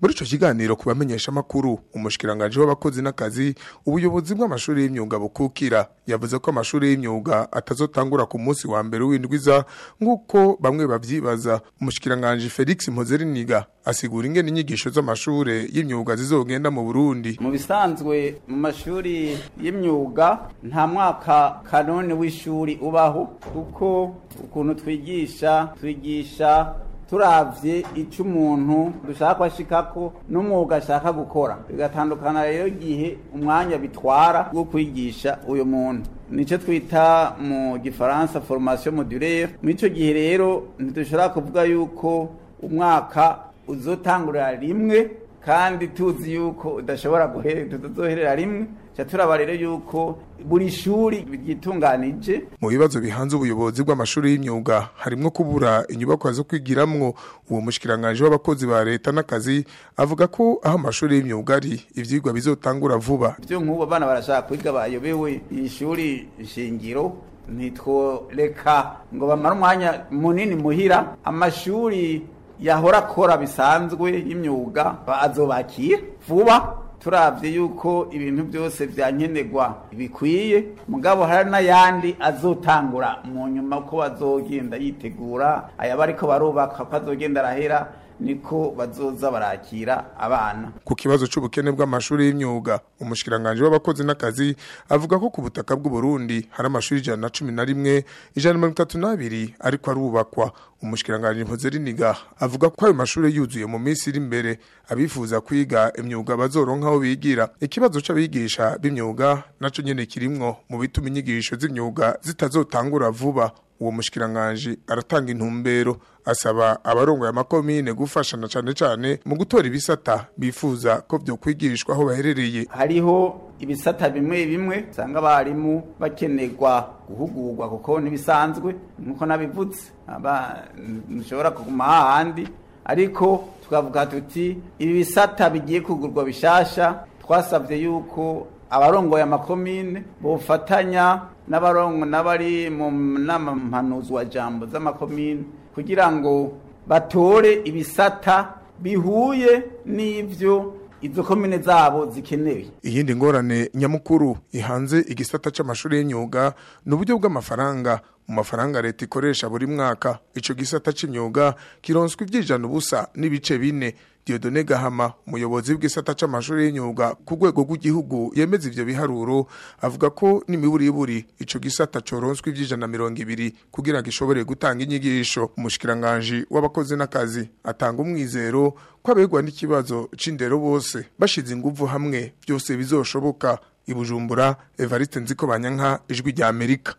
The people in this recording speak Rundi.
muri ico kiganiro ku bamenyesha amakuru umushikiranganje w'abakozi n'akazi ubuyobozi bw'amashuri y'imyuga bukukira yavuze ko amashuri y'imyuga atazotangura ku munsi wa mbere w'indwiza nk'uko bamwe bavyibaza umushikiranganje Felix Mpozeriniga asigura ingene inyigisho z'amashure y'imyuga zizogenda mu Burundi mu bisanzwe mu mashuri y'imyuga nta mwaka kanoni w'ishuri ubaho kuko ukuntu twigisha twigisha turavye ico umuntu dushaka ko ashikako n'umwuga ashaka gukora bigatandukana rero igihe umwanya bitwara wo kwigisha uyo muntu nico twita mu gifaransa formation modulaire muri ico gihe rero ntidushobora kuvuga yuko umwaka uzotangurira rimwe kandi tuzi yuko udashobora tuzoherera rimwe ca turaba rero yuko buri shuri ryitunganije mu bibazo bihanze ubuyobozi bw'amashuri y'imyuga harimwo kubura inyubakwa zo kwigiramwo uwo mushikiranganje w'abakozi ba leta n'akazi avuga ko aho amashuri y'imyuga ari ivyigwa bizotangura vuba vyo nk'ubu abana barashaka kwiga bayobewe ishuri shingiro ntitworeka ngo bamare umwanya munini muhira amashuri yahora akora bisanzwe y'imyuga azobakira vuba turavye yuko ibintu byose vyankenerwa bikwiye mugabo hari n'ayandi azotangura mu nyuma ko bazogenda yitegura aya bariko barubaka ko azogenda arahera niko bazoza barakira abana ku kibazo c'ubukene bw'amashuri y'imyuga umushikiranganje w'abakozi n'akazi avuga ko ku butaka bw'u Burundi hari amashuri ijana na cumi na rimwe ijana na mirongo itatu n'abiri ariko arubakwa umushikiranganje Mpozeriniga avuga ko ayo mashuri yuzuye mu minsi iri imbere abifuza kwiga imyuga bazoronka aho bigira ikibazo c'abigisha b'imyuga naco nyene kirimwo mu bituma inyigisho z'imyuga zitazotangura vuba uwo mushikiranganje aratanga intumbero asaba abarongoye amakomine gufashana cane cane mu gutora ibisata bifuza ko vyo kwigishwa aho baherereye hariho ibisata bimwe bimwe usanga abarimu bakenerwa guhugurwa kuko ntibisanzwe nkuko nabivutse ntushobora kuguma hahandi ariko tukavuga tuti ibi bisata bigiye kugurwa bishasha twasabye yuko abarongoye amakomine bofatanya n'abarongo n'abari mu nama mpanuzwa jambo z'amakomine kugira ngo batore ibisata bihuye n'ivyo izo komine zabo zikenewe iyindi ngorane nyamukuru ihanze igisata c'amashuri y'imyuga ni uburyo bw'amafaranga mu mafaranga leta ikoresha buri mwaka ico gisata c'imyuga kironswa ivyijana ubusa n'ibice bine Diodone Gahama umuyobozi w'igisata c'amashuri y'imyuga ku rwego rw'igihugu yemeza ivyo biharuro avuga ko n'imiburiburi ico gisata coronswa ivy'ijana mirongo ibiri kugira ngo gishobore gutanga inyigisho umushikiranganje w'abakozi n'akazi atanga umwizero ko abegwa n'ikibazo c'indero bose bashize inguvu hamwe byose bizoshoboka ibujumbura Evariste Nziko Banyanka ijwi rya Amerika